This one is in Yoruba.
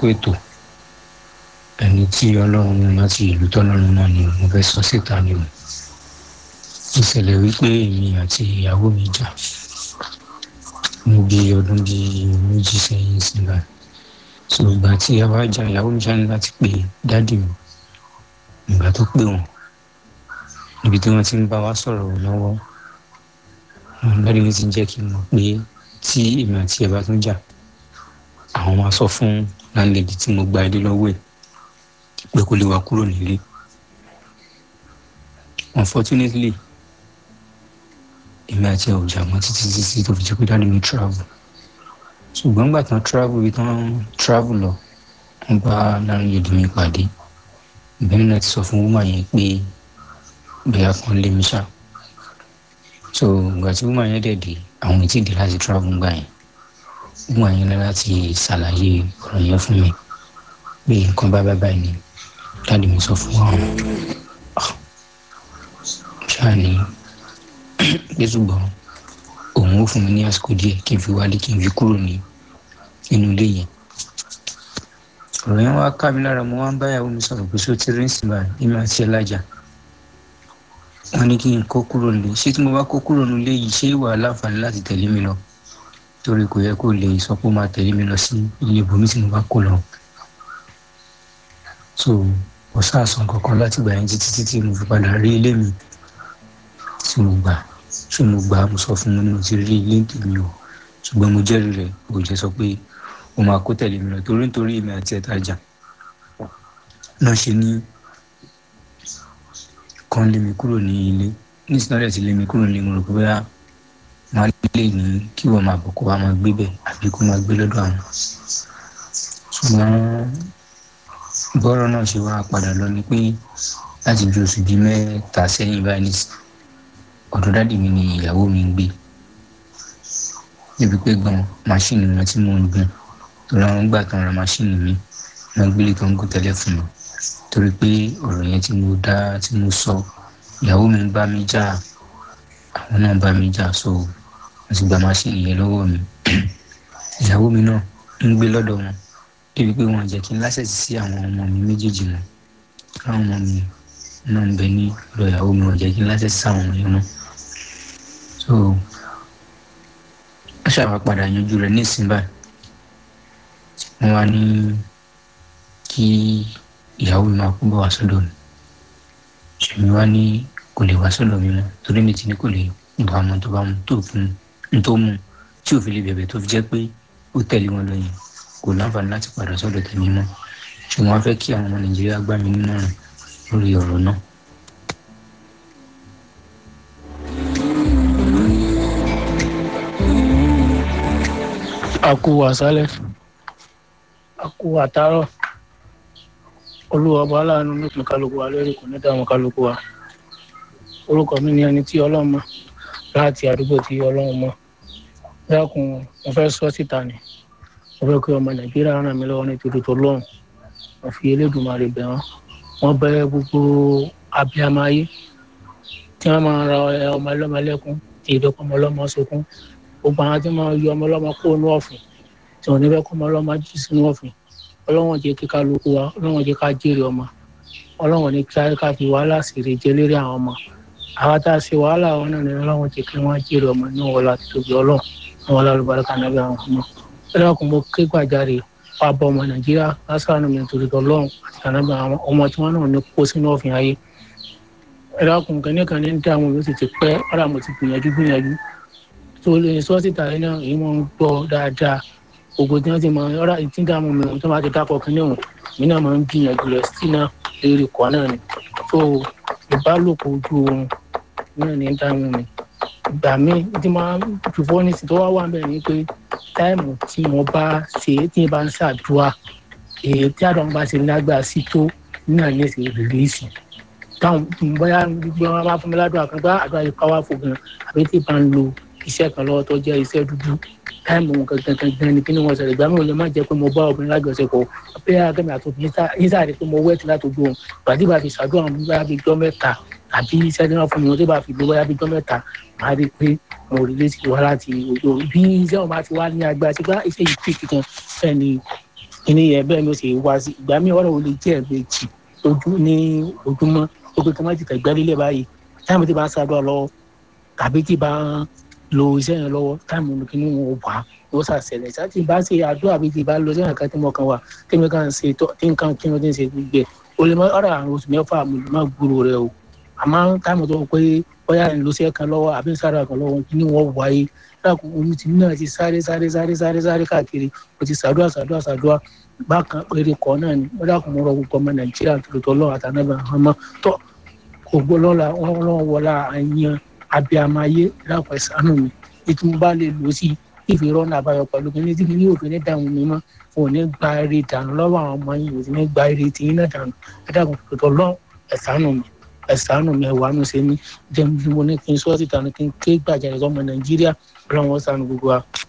kó ètò ẹni tí ọlọ́run mú láti ìlú tọ́lọ́run náà ni mo fẹ́ sọ síta ni o ìṣẹ̀lẹ̀ wípé èmi àti ìyàwó mi jà ní bí ọdún bíi méjì sẹ́yìn sígbà so ìgbà tí a wá jà ìyàwó mi ṣáà ní láti pe dádì mi ìgbà tó pè wọ́n níbi tí wọ́n ti ń bá wa sọ̀rọ̀ lọ́wọ́ dádì mi ti jẹ́ kí n mọ̀ pé tí èmi àti ẹ̀ bá tún jà àwọn máa sọ fún láńlẹ́dì tí mo gba ilé lọ́wọ́ ẹ̀ pé kó lè wá kúrò nílé unfortunately èmi àti ẹ̀ ò jà mọ́ títí títí tó fi jẹ́ pé dáàdi mi travel ṣùgbọ́n nígbà tán travel ibi tán travel lọ wọ́n bá láńlẹ́dì mi pàdé ìbẹ́ni náà ti sọ fún woman yẹn pé bẹ́ẹ̀ kan lé mi ṣá so ìgbà tí woman yẹn dẹ̀ dé àwọn ètí ìdí láti travel gbà yẹn woman yẹn ní láti ṣàlàyé ọ̀rọ̀ yẹn fún mi pé nǹkan bá bá báyìí ni dáàdi mi sọ fún àwọn ṣáà ní pé ṣùgbọ́n òun ó fún mi ní àsìkò díẹ̀ kí n fi wálé kí n fi kúrò ní inú ilé yẹn ọ̀rọ̀ yẹn wá ká mi lára mo wá ń báyàwó mi sọ̀rọ̀ pé ṣó ti rí sí báyìí èmi àti ẹ̀ lájà wọ́n ní kí n kó kúrò nílé ṣé tí mo bá kó kúrò nílé yìí ṣé ìwà láǹfààní láti tẹ̀lé mi lọ torí kò yẹ kó lè sọ pé ó máa tẹ̀lé mi lọ sí ilé ibòmí tí mo bá kó lọ so kò sáàsán kankan láti gbà yẹn títí títí mo fi padà rí ilé mi tí mo gbà ṣé mo gbà mo sọ fún mi ní mo ti rí ilé tèmi o ṣùgbọ́n mo jẹ́rìí rẹ̀ kò jẹ́ sọ pé ó máa kó tẹ̀lé mi lọ torí nítorí èmi àti ẹ̀ta jà náà ṣe ní kan lé mi kúrò ní ilé nísìnyí ti lé mi kúrò ní ilé mo rò pé bóyá máa lè ní kí wọ́n máa bọ̀ kó wá máa gbé bẹ̀ àbí kó máa gbé lọ́dọ̀ àwọn ṣùgbọ́n bọ́rọ̀ náà ṣe wá padà lọ ni pé láti ju oṣù bíi mẹ́ta sẹ́yìn báyìí nísìn ọ̀dọ̀ dádì mi ni ìyàwó mi ń gbé níbi pé gan máṣíìnì wọn tí mò ń gùn torí àwọn gbà tán ra máṣíìnì mi wọn gbélé tó ń gùn tẹ́lẹ̀ fún mi torí pé ọ̀rọ̀ yẹn tí mo dá tí mo sọ ìyàwó mi ń bá mi jà àwọn náà bá mi jà so wọ́n ti gba máṣíìnì yẹn lọ́wọ́ mi ìyàwó mi náà ń gbé lọ́dọ̀ wọn débi pé wọn jẹ́ kí n lásẹ̀sì sí àwọn ọmọ mi méjèèjì mọ́ káwọn ọmọ mi náà ń bẹ ní ọ̀dọ̀ ìyàwó mi wọn jẹ́ kí n lásẹ̀sì sí àwọn ọmọ yẹn mọ́ so wọ́n ṣàwà padà yanjú rẹ̀ ní ìsìn báyìí wọ́n wá ní kí ìyàwó mi máa kú bọ̀ wá sọ́dọ̀ mi ṣèmi wá ní kò lè wá sọ́dọ̀ mi mọ́ torí mi ti ní kò lè bá ọmọ tó bá mu tó fún un tó mú tí ò fi lè bẹ̀bẹ̀ tó fi jẹ́ pé ó tẹ̀lé wọn lọ yẹn kò láǹfààní láti padà sọ́dọ̀ tèmi mọ́ ṣùgbọ́n wọ́n fẹ́ kí àwọn ọmọ nàìjíríà gbà mí nímọ̀ràn lórí ọ̀rọ̀ náà. àkú àṣálẹ́ àkú àtàárọ̀ olúwa ọba aláàánú nípìn kálukú wa lórí kò ní dáhùn kálukú wa orúkọ mi ni ẹni tí ọlọ́run mọ̀ láti àdúgbò tí ọlọ́run mọ̀ dákun mo fẹ́ sọ síta ni mo fẹ́ kí ọmọ nàìjíríà ràn mí lọ́wọ́ nítorí tó lọ́hùn mo fi elédùnmarè bẹ̀ wọ́n wọ́n bẹ gbogbo abiyamọ ayé tí wọ́n máa ra ọmọ ẹlọ́mọ lẹ́kún tí ìdọ́kọ̀ ọmọ ọlọ́mọ sọkún gbogbo àwọn tí wọ́n máa yọ ọmọ ọlọ́mọ kó inú ọ̀fìn tí wọ́n ní fẹ́ kọ́ ọmọ ọlọ́mọ jí sínú ọ̀fìn ọlọ́wọ́n jẹ́ kí kálukú wa ọlọ́wọ́n jẹ́ ká jèrè ọmọ ọlọ́wọ́n ní ká fi wàhálà sèrè jẹ lérí àwọn ọmọ àwọn tá a ṣe wàhálà àwọn náà ní ọlọ́wọ́n jẹ́ kí wọ́n jèrè ọmọ ní wọ́n láti tóbi ọlọ́run àwọn alálùbáríkà náà bí àwọn ọmọ ẹlẹ́kùn mo ké gbàjarè wà bọ́ ọmọ nàìjíríà lásán mi nítorí ọlọ́run àti ànábì àwọn ọmọ tí wọ́n náà ní kó sínú ọ̀fìn ayé ẹlẹ́kùn kẹ́nìkan ní dá àwọn yóò sì ti pẹ́ ọ̀rọ̀ àmọ̀ ti gbìyànjú gbìyànjú tó lè sọ́ọ́sì tàyẹ̀ náà èyí mọ̀ ń gbọ́ dáadáa gbogbo tí wọn ti mọ ọ̀rọ̀ tí ń dààmú mi tó máa ti dápọ̀ kí ní òun mi náà máa ń gbìyànjú rẹ̀ sí náà lórí ikọ̀ náà ni tó ìbálòpọ̀ ojú oorun náà ní dààmú mi ìgbà míì tí máa fi fọ́ ní sí tó wá wà bẹ́ẹ̀ ni pé táìmù tí mo bá ṣe tí mo bá ń ṣàdúrà èyí tí àdán bá ṣe lágbára sí tó náà ní èsì rìlíìsì táwọn bóyá gbogbo wọn bá fún mi ládùúgbò kan bá àdúrà yìí káwá fò gan àbí tí bá ń lo iṣẹ́ kan lọ́wọ́ tó jẹ́ iṣẹ́ dúdú táìmù gangan gangan ni kí ni wọ́n ṣẹlẹ̀ ìgbà mi ò lè má jẹ́ pé mo bá obìnrin lájọṣepọ̀ pé akẹ́mi àti obìnrin yín sáré pé mo wẹ́ẹ̀tì látòjú òun gbàdí bá fi ṣàdúrà mi bá fi jọ́ mẹ́ta àbí iṣẹ́ tí wọ́n fún mi wọ́n tó bá fi gbé bóyá fi jọ́ mẹ́ta máa rí i pé mo rí létí wá láti ojú òun bí iṣẹ́ wọn bá ti wá ní agbára sí pé iṣẹ́ yìí pè kíkan fẹ́ ni kíní yẹn bẹ́ẹ̀ ni ó sì wá sí ìgbà míì ọ̀rọ̀ wo lè jẹ́ ẹ̀ẹ́dẹ́jì ojú ní ojúmọ́ ó pé kí wọ́n ti tẹ̀gbẹ́ lílẹ̀ báyìí táìmù tí bá ń ṣàdúrà lọ́wọ́ tàbí tí bá ń lo iṣẹ́ yẹn lọ́wọ́ táìmù kí ni wọ́n wà ó ṣàṣẹlẹ̀ sáà tí bá ṣe àdúrà bí ti bá lo iṣẹ́ yẹn kan tí mo kàn wà tí mi kàn ṣe tó tí nǹkan kí wọ́n ti ń ṣe gbẹ o lè mọ ọ̀rọ̀ àrùn oṣù mẹ́fà mo lè má gbúrò rẹ o àmọ́ táìmù tó pé bóyá ń lo iṣẹ́ kan lọ́wọ́ àbí ń sáré kan lọ́wọ́ kí ni wọ́n wáyé láàkó omi tí náà ti sáré sáré sáré sáré sáré káàkiri o ti ṣàdúrà ṣàdúrà ṣàdúrà bákan péré kọ náà ni wọ́n dákun mọ́ ọ̀rọ̀ gbogbo ọmọ nàìjíríà tó lọ́tọ́ lọ́wọ́ àtànábà ọmọ tó kò gbọ́ lọ́la wọ́n lọ́wọ́ wọlá àyàn abiamayé lápò ìsánú mi bí tí mo bá lè lò sí ìfi rọ́nà àbáyọ pẹ̀lú kí ní tí kí ní òfin ní dààmú mi mọ́ ò ní gba eré dànù lọ́wọ́ àwọn ọmọ yìí ò sì ní gba eré tìyín náà dànù ẹ dákun tòótọ́ lọ́ ẹ̀sánú mi ẹ̀sánú mi ẹ̀wà nù sí mi jẹ́ mo ní kí n sọ́ọ́ síta ní kí n ké gbàjarè sọ́mọ nàìjíríà ọlọ́run ó ṣàánú gbogbo wa.